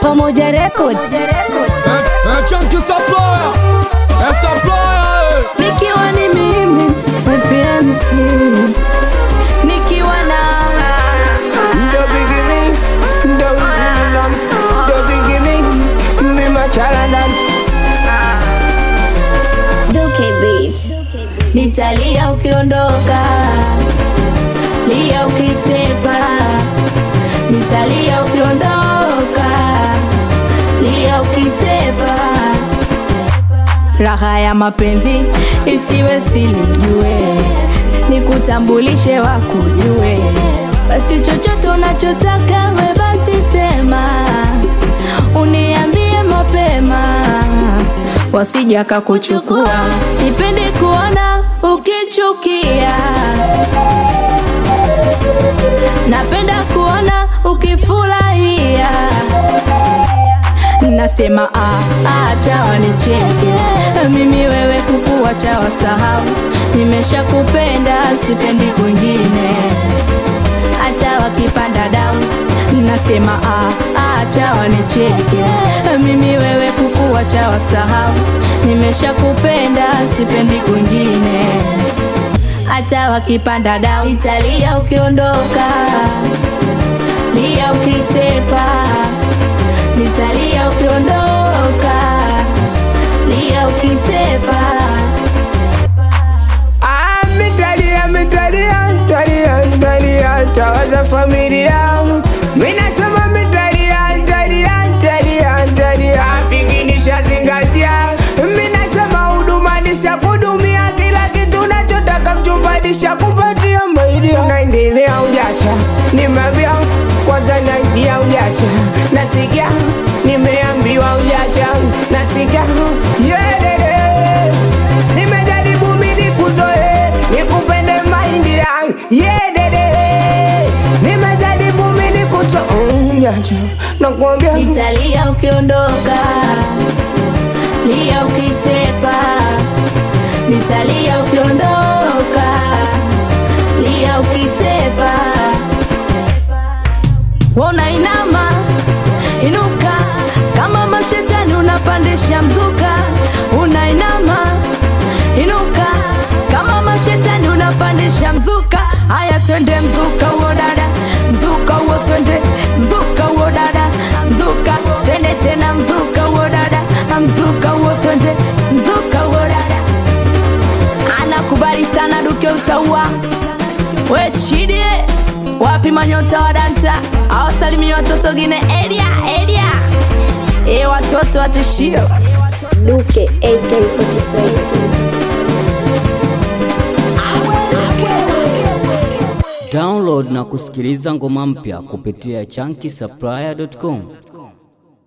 Pamoja Record. Eh, chunky supplier. Eh, supplier, eh. Nikiwa ni mimi PMC. Nikiwa na Ndo bigini, ndo uzinam, ndo bigini, mi machalanam. Duke Beat. Nitalia ukiondoka, lia ukisepa. Nitalia ukiondoka, lia ukisepa. Raha ya mapenzi isiwe silijue, nikutambulishe wakujue. Basi chochote unachotaka we basi sema, uniambie mapema, wasija kakuchukua. Nipende kuona ukichukia, napenda kuona ukifurahia nasema ah, acha wanicheke mimi wewe kukuacha wasahau nimeshakupenda sipendi kwingine hata wakipanda dau nasema ah, acha wanicheke mimi wewe kukuacha wasahau nimeshakupenda sipendi kwingine hata wakipanda dau italia ukiondoka lia ukisepa nitalia ukiondoka, lia ukisepa. Ah, mitalia, mitalia, talia, talia, tawaza familia. Mi nasema mitalia, talia, talia, talia. Afiki nishazingatia. Mi nasema huduma nishakudumia kila kitu unachotaka mchumba nishakupatia maidia. Unaendelea ujacha, nimeambia kwanza naingia ujacha, nasikia nimeambiwa ujacha, nasikia yedede nimejaribu mimi kuzoe nikupende mahindi yangu yedede nimejaribu mimi kuzo ujacha, nakwambia Nitalia ukiondoka, lia ukisepa. Nitalia ukiondoka, lia ukisepa. Wona inama inuka, kama mashetani unapandisha mzuka. Unainama inuka, kama mashetani unapandisha mzuka. Haya, twende mzuka huo dada, mzuka huo twende, mzuka huo dada, mzuka twende tena, mzuka huo dada, mzuka huo twende, mzuka huo dada. Anakubali sana Duke utaua we chidie wapi manyota wa danta awasalimia watoto gine elia elia e watoto watishio Duke AK47. Download na kusikiliza ngoma mpya kupitia chunky supplier.com.